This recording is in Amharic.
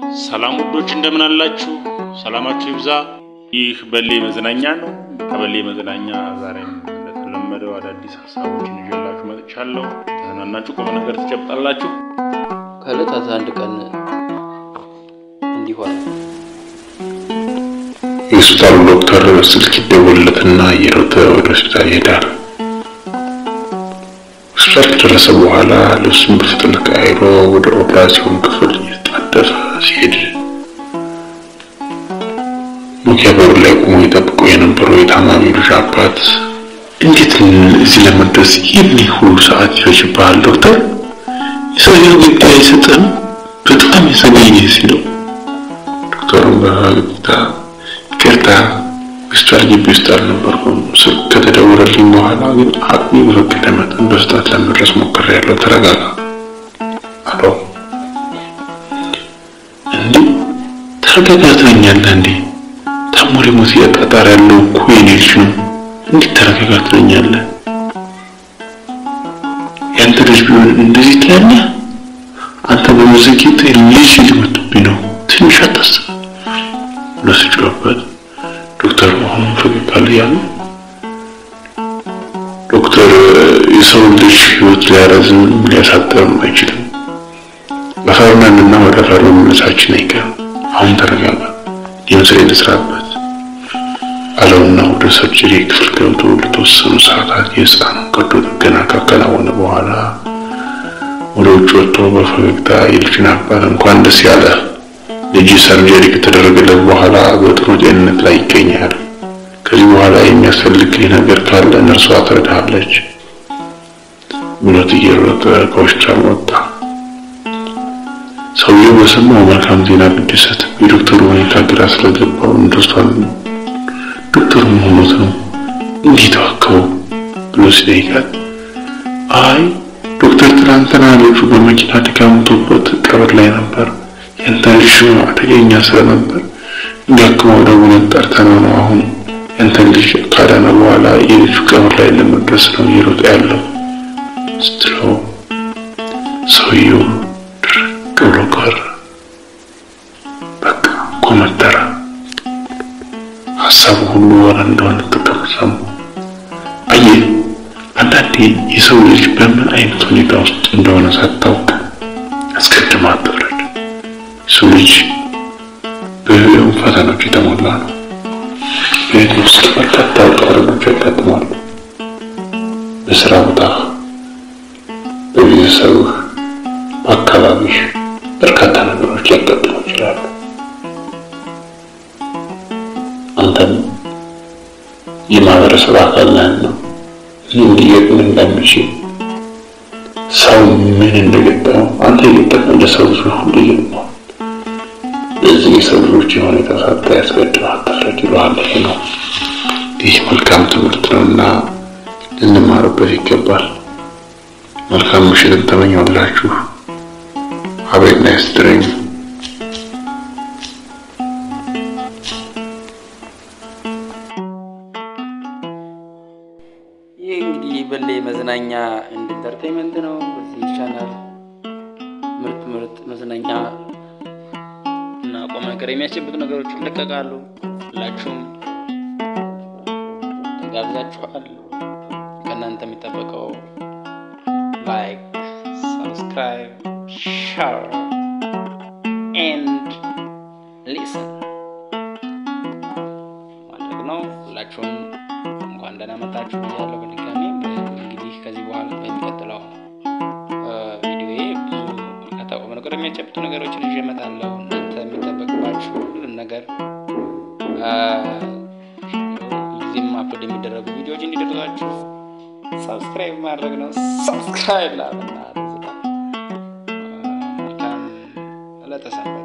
ሰላም ውዶች እንደምን አላችሁ? ሰላማችሁ ይብዛ። ይህ በሌ መዝናኛ ነው። ከበሌ መዝናኛ ዛሬም እንደተለመደው አዳዲስ ሀሳቦችን ይዤላችሁ መጥቻለሁ። ተዝናናችሁ ቁም ነገር ትጨብጣላችሁ። ከዕለታት አንድ ቀን እንዲህ ሆነ። የሆስፒታሉ ዶክተር ስልክ ይደወልለትና እየሮጠ ወደ ሆስፒታል ይሄዳል። ሆስፒታል ከደረሰ በኋላ ልብሱን በፍጥነት ቀያይሮ ወደ ኦፕራሲዮን ክፍል እየተጣደፈ ሲሄድ ኖኪያ በሩ ላይ ቆሞ የጠብቆ የነበረው የታማሚው ልጅ አባት እንዴት እዚህ ለመድረስ ይህን ሁሉ ሰዓት ይፈጅብሃል ዶክተር? የሰውየው ግድ አይሰጥም በጣም የዘገየ ሲለው ዶክተሩም በፈገግታ ይቅርታ ሆስፒታል ግቢ ውስጥ አልነበርኩም። ስልክ ከተደወለልኝ በኋላ ግን አቅሜ በፈቀደ መጠን በፍጥነት ለመድረስ ሞክሬያለሁ። ተረጋጋ አለው። እንዴ ተረጋጋ ትለኛለህ እንዴ? ታሞ ሊሞት እያጣጣረ ያለው እኮ የኔ ልጅ ነው። እንዴት ተረጋጋ ትለኛለህ? ያንተ ልጅ ቢሆን እንደዚህ ትላለህ? አንተ በመዘግየት ልጅ ሊመጡብኝ ነው። ትንሽ አታስብ ብሎ ሲጮህበት ዶክተር አሁን ፈገግ አለ ያለ ዶክተር የሰው ልጅ ህይወት ሊያረዝም ሊያሳጥርም አይችልም። በፈርመንና ወደ ፈር መመለሳችን አይቀርም። አሁን ተረጋጋ፣ የምስሬ ልስራበት አለውና ወደ ሰርጀሪ ክፍል ገብቶ ለተወሰኑ ሰዓታት የህፃኑን ቀዶ ጥገና ካከናወነ በኋላ ወደ ውጭ ወጥቶ በፈገግታ የልጅን አባት እንኳን ደስ ያለ ልጅ ሰርጀሪ ከተደረገለት በኋላ በጥሩ ጤንነት ላይ ይገኛል። ከዚህ በኋላ የሚያስፈልግህ ነገር ካለ ነርሷ ትረዳሃለች ብሎት እየሮጠ ከሆስፒታል ወጣ። ሰውየው በሰማው መልካም ዜና ብደሰት የዶክተሩ ሁኔታ ግራ ስለገባው እንደሷል ዶክተሩ ሆኖት ነው እንዲህ ተዋከበው ብሎ ሲጠይቃት አይ ዶክተር ትናንትና ልጁ በመኪና አደጋ ሞቶበት ቀብር ላይ ነበር ያንተ ልጅ አደገኛ ስለነበር እንዲያክመው ደውለን ጠርተነው ነው። አሁን ያንተ ልጅ ካዳነ በኋላ የልጁ ቀብር ላይ ለመድረስ ነው እየሮጠ ያለው ስትለው ሰውየው ድርቅ ብሎ ቀረ። በቃ ኮመተረ። ሀሳቡ ሁሉ ወረ እንደሆነ ተቀመሰሙ። አየህ አንዳንዴ የሰው ልጅ በምን አይነት ሁኔታ ውስጥ እንደሆነ ሳታውቅ አስቀድማ አትፍረድ። የሰው ልጅ በህይወት ፈተናዎች የተሞላ ነው። በህይወት ውስጥ በርካታ ውጣ ውረዶች ያጋጥማሉ። በስራ ቦታ፣ በቤተሰብህ፣ በአካባቢህ በርካታ ነገሮች ሊያጋጥሙ ይችላሉ። አንተም የማህበረሰብ አካል ነህና ምን ሊገጥምህ እንደሚችል ሰው ምን እንደገጠመው አንተ የገጠመው ለሰው ልጅ ሁሉ ይገጥመዋል። በዚህ የሰው ልጆች የሁኔታ ሳታይ ያስቀድመህ አትፍረድ ይለዋል። ይሄ ነው ይህ መልካም ትምህርት ነውና ልንማርበት ይገባል። መልካም ምሽትን ተመኘሁላችሁ። አቤት ናይስ ድሪም ይህ እንግዲህ በሌ መዝናኛ እንድ ኢንተርቴንመንት ነው። በዚህ ቻናል ምርጥ ምርጥ መዝናኛ እና ቁም ነገር የሚያስጨብጡ ነገሮች ይለቀቃሉ። ሁላችሁም ተጋብዛችኋል። ከእናንተ የሚጠበቀው ላይክ፣ ሰብስክራይብ፣ ሸር ኤንድ ሊስን ማድረግ ነው። ሁላችሁም እንኳን ደህና መጣችሁ ብያለሁ። በድጋሚ እንግዲህ ከዚህ በኋላ በሚቀጥለው ቪዲዮዬ ብዙ በርካታ ቁም ነገር የሚያጨብጡ ነገሮችን ይዤ እመጣለሁ። እናንተ የሚጠበቅባችሁ ሁሉንም ነገር ጊዜም አፕሎድ የሚደረጉ ቪዲዮዎች እንዲደርሷችሁ ሰብስክራይብ ማድረግ ነው። ሰብስክራይብ ላብና መልካም ዕለተ ሰንበት